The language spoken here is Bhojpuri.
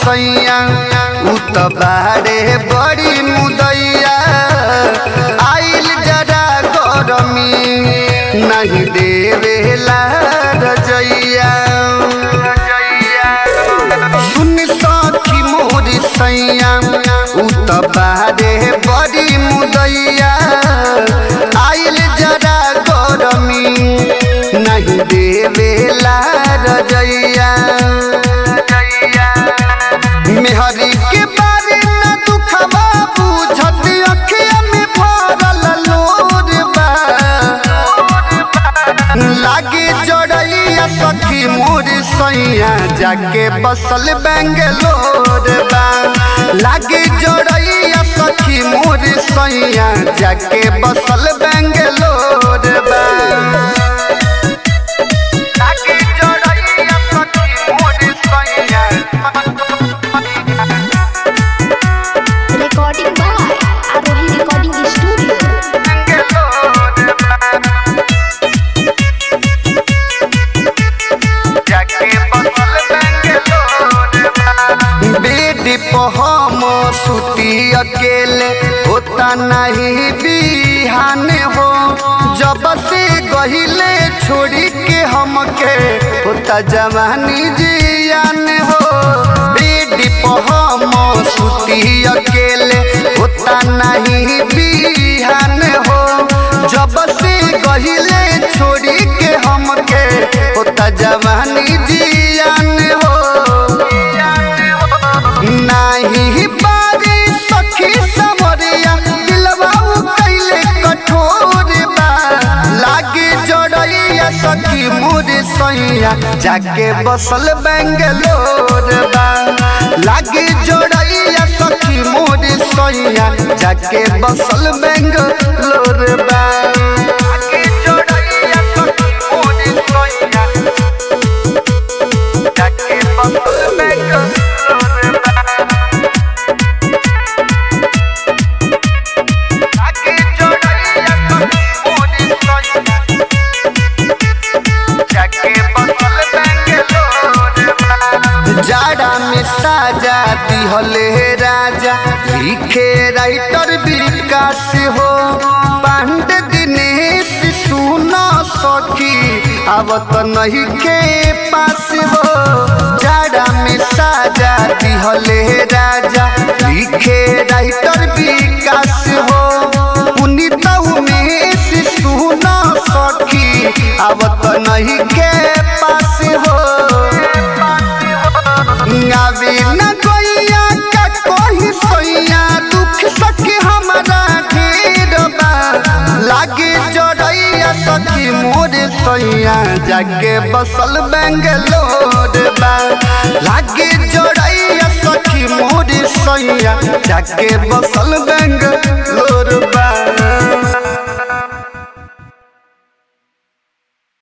सैया उ त बारे बड़ी मुदैया आइल जरा गरमी नहीं देवेला रजैया सुन सखी मोर सैया उ त बारे बड़ी मुदैया आइल जरा गरमी नहीं देवेला रजैया मेहरी के बारे न दुखवा बुझत अखिया में भरल लोर बा लागे जड़ैया सखी मोर सैया जाके बसल बेंगलोर बा लागे जड़ैया सखी मोर सैया जाके बसल बेंगलोर बा लागे जड़ैया सखी मोर सैया Recording by Arohi Recording Studio. Bed पर हम सुती अकेले होता नहीं बिहान हो जब से गहिले छोड़ी के हमके होता जवानी जियान हो बेड पर हम सुती अकेले होता नहीं बिहान हो जब से गहिले छोड़ी के हमके होता जवानी जियान हो नाही बारी सखी समरिया दिलवा कैले कठोर बा लागे जड़ैया सखी मोर सैया जाके बसल बेंगलोर बा लागे जड़ैया सखी मोर सैया जाके बसल बेंगलोर बा लागे जड़ैया सखी मोर सैया जाके बसल बेंगलोर बा आगे जोड़ैया सखी मोर सैया जाके बसल बेंगलोर बा जाड़ा में साजा दिहले राजा लिखे राइटर विकास हो पांड दिनेश सुना सखी आवत नहीं के पास हो जाड़ा में साजा दिहले राजा लिखे राइटर विकास हो पुनीत उमेश सुना सखी आवत नहीं के पास हो आवे न गैया का कोई सोइया दुख सखी हमारा ढेर बा लागे जड़ैया सखी मोर सोइया जाके बसल बेंगलोर बा लागे जड़ैया सखी मोर सोइया जाके बसल बेंगलोर बा